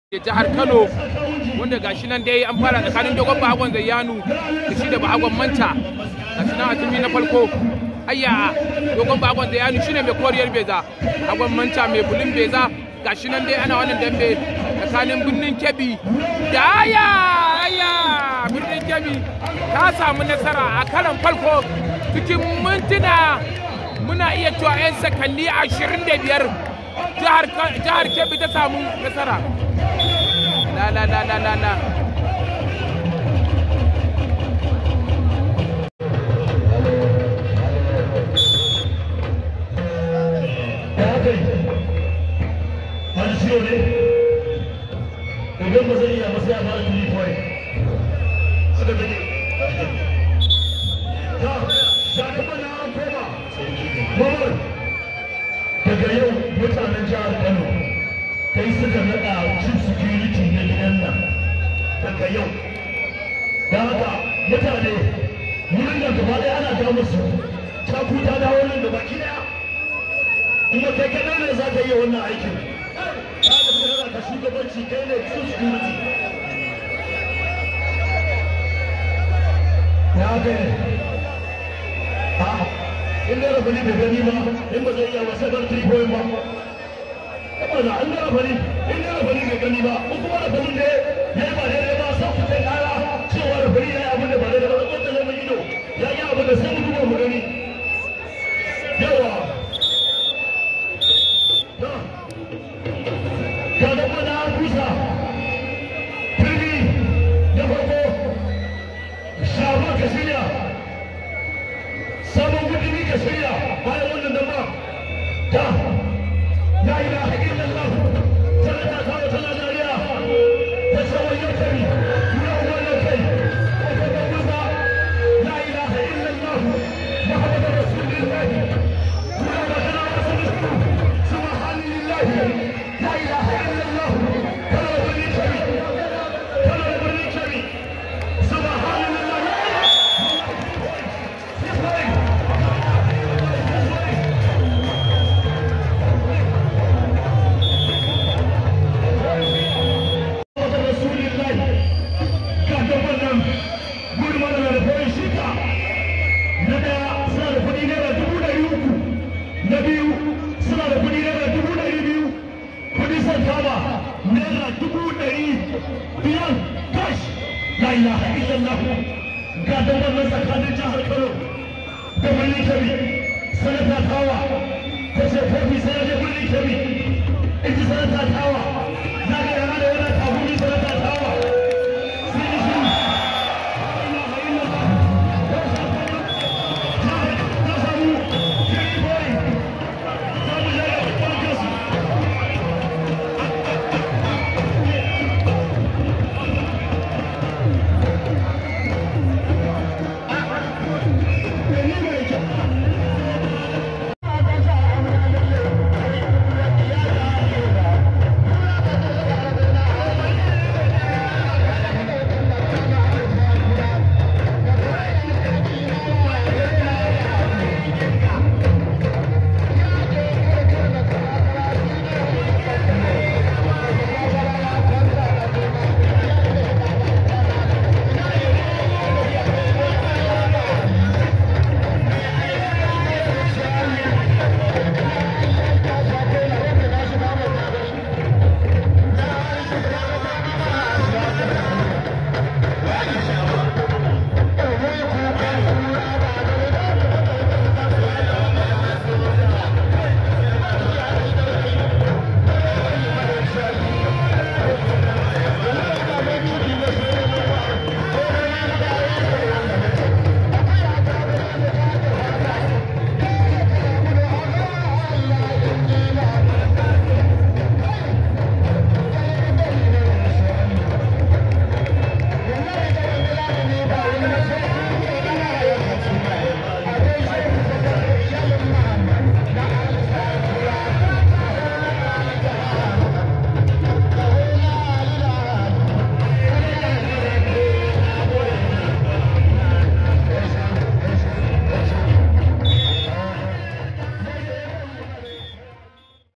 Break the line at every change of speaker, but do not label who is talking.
jihar Kano wanda gashi nan dai an fara tsakanin dogon bahagon zayyanu da shi da bahagon manta gashi nan a turmi na farko ayya dogon bahagon zayyanu shine mai koriyar beza bahagon manta mai bulin beza gashi nan dai ana wannan dambe tsakanin birnin kebbi da aya aya birnin kebbi ta samu nasara a karan farko cikin mintuna muna iya cewa 'yan sakanni ashirin da biyar jihar kebbi ta samu nasara la la la la la la
idan ba zai iya ba sai a fara tuni kawai haka take ta ta kuma na an koma mamar daga yau mutanen jihar kano kai suka naɗa chief security na gidan nan daga yau da haka mutane wurin nan gaba ɗaya ana ga musu ta kuta dawo nan da baki ɗaya kuma kai kaɗai ne za ka iya wannan aikin ka shugabanci kai ne chief security ya ga a in da rafali bai gani ba in ba zai iya wasa bar three point ba kuma na an da rafali in da rafali bai gani ba ko kuma rafalin da ya yi ba daidai ba sai ku kai kara cewa rafali ya yi abin da ba daidai ba ko da zama ido ya yi abin da sai mu duba mu gani yawa kada mana kusa turmi da farko shafa ka shirya sabon kudi ka shirya bayan wannan damba ta ya yi na haƙin lallah tana ta kawo tana dariya ta tsawon yau kari tuna wannan kai ko ka ga kusa la ilaha illallah muhammadu rasulullahi tuna da kana wasu subhanallahi لا اله الا الله كما بني كبير كما بني كبير سبحان الله رسول الله كان wannan gudun mana da koyi shika na daya suna da kuɗi naira dubu ɗari uku na biyu suna da kuɗi naira dubu ɗari biyu kudi son kama naira dubu ɗari biyar cash la ilaha illallah ga da wannan tsakanin jihar kano da birnin kebbi sanata tawa ta ce kofi sai ya je birnin kebbi in ji sanata tawa